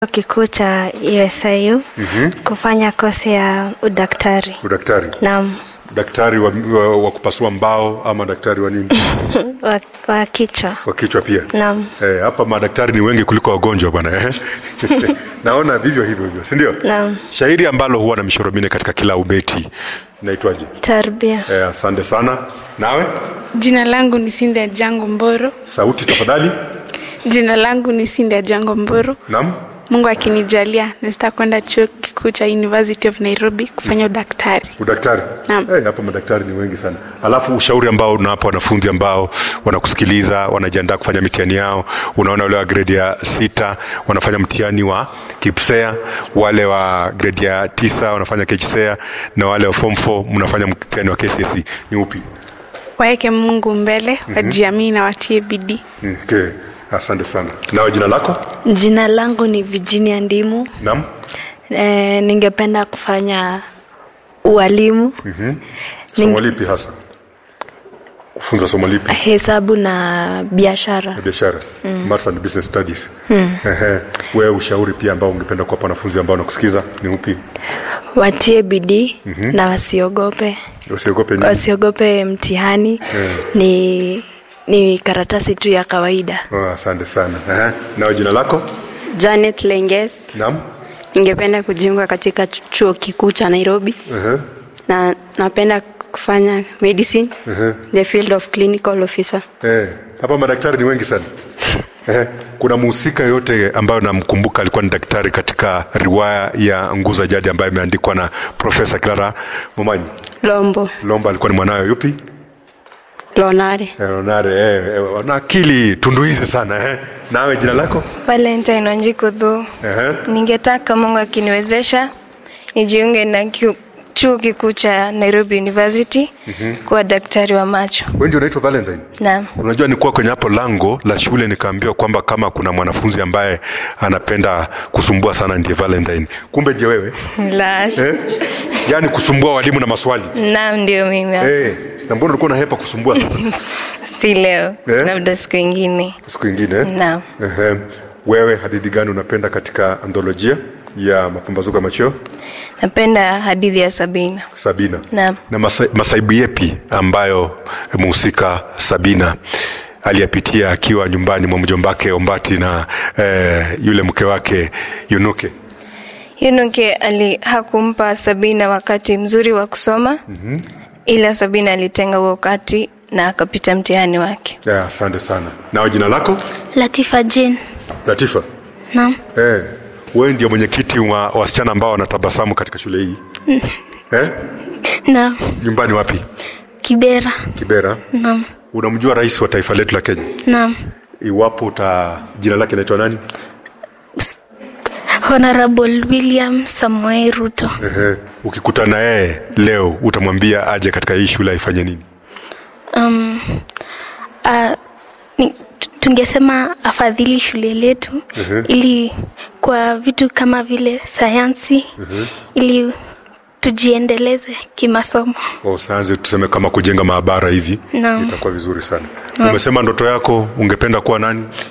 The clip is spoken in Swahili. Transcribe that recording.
kikuu cha USIU kufanya kosi ya udaktari. Udaktari. Naam, Daktari wa, wa, wa kupasua mbao ama daktari wa nini? wa, wa kichwa. wa kichwa pia. Naam. Eh, hapa madaktari ni wengi kuliko wagonjwa bwana eh. Naona vivyo hivyo hivyo, si ndio? Naam. Shairi ambalo huwa na mishoro minne katika kila ubeti naitwaje? Tarbia. Eh, asante sana. Nawe Jina langu ni Cindy Jango Mboro. sauti tafadhali. Jina langu ni Cindy Jango Mboro. Naam. Mungu akinijalia nasita kwenda chuo kikuu cha University of Nairobi kufanya udaktari. Udaktari. Naam. Eh, hapa madaktari ni wengi sana. Alafu ushauri ambao unawapa wanafunzi ambao wanakusikiliza, wanajiandaa kufanya mitihani yao. Unaona wale wa grade ya sita wanafanya mtihani wa KPSEA, wale wa grade ya tisa wanafanya KCSEA na wale wa form 4 mnafanya mtihani wa KCSE. Ni upi? Waeke Mungu mbele, wajiamini na watie bidii. Mm, Okay. Asante sana. Nawe jina lako? Jina langu ni Virginia Ndimu. Naam. E, ningependa kufanya ualimu Somo lipi hasa? Kufunza somo lipi? hesabu na biashara. ya biashara Maths and business studies Ehe. wewe ushauri pia ambao ungependa kuwapa wanafunzi ambao wanakusikiza ni upi Watie bidii na wasiogope, usiogope nini wasiogope mtihani. Ni ni karatasi tu ya kawaida. oh, asante sana Ehe. nawe jina lako Janet Lenges, naam ningependa kujiunga katika ch- chuo kikuu cha Nairobi Ehe. na napenda kufanya medicine the field of clinical officer. Eh, hapa madaktari ni wengi sana Ehe. kuna mhusika yoyote ambayo namkumbuka alikuwa ni daktari katika riwaya ya nguza jadi ambayo imeandikwa na profesa clara momanyi Lombo, lomba alikuwa ni mwanawe yupi Lonare, Eh, Lonare, eh, eh, wana akili tundu hizi sana eh. nawe jina lako Valentine Wanjiku Dhu. Ehe. Ningetaka Mungu akiniwezesha nijiunge na kiu- chuo kikuu cha Nairobi University kuwa daktari wa macho. wewe ndio unaitwa valentine Naam. Unajua, nilikuwa kwenye hapo lango la shule nikaambiwa kwamba kama kuna mwanafunzi ambaye anapenda kusumbua sana ndiye Valentine. Kumbe ndiye wewe La. eh? Yaani kusumbua walimu na maswali Naam, ndio mimi. eh. Na mbona ulikuwa unahepa kusumbua sasa Si leo, Eh? labda siku ingine. siku ingine eh? Naam. Ehe. Wewe hadithi gani unapenda katika antholojia ya mapambazuko ya macheo Napenda hadithi ya Sabina. Sabina? Naam. Na masa, masaibu yepi ambayo mhusika Sabina aliyapitia akiwa nyumbani mwa mjombake Ombati na eh, yule mke wake Yunuke? Yunuke ali hakumpa Sabina wakati mzuri wa kusoma ila Sabina alitenga huo wakati na akapita mtihani wake. Ya, asante sana. Nawe jina lako? Latifa Jane. Latifa. Naam. Eh, wewe ndio mwenyekiti wa wasichana ambao wanatabasamu katika shule hii. eh? Naam. Nyumbani wapi? Kibera. Kibera. Naam. Unamjua rais wa taifa letu la Kenya? Naam. Iwapo uta jina lake naitwa nani? Honorable William Samoei Ruto. Ehe. Ukikutana yeye leo utamwambia aje katika hii shule aifanye nini? Um, uh, ni, tu- tungesema afadhili shule letu ili kwa vitu kama vile sayansi ili tujiendeleze kimasomo. O, saanze tuseme kama kujenga maabara hivi Naam. itakuwa vizuri sana. Umesema ndoto yako ungependa kuwa nani?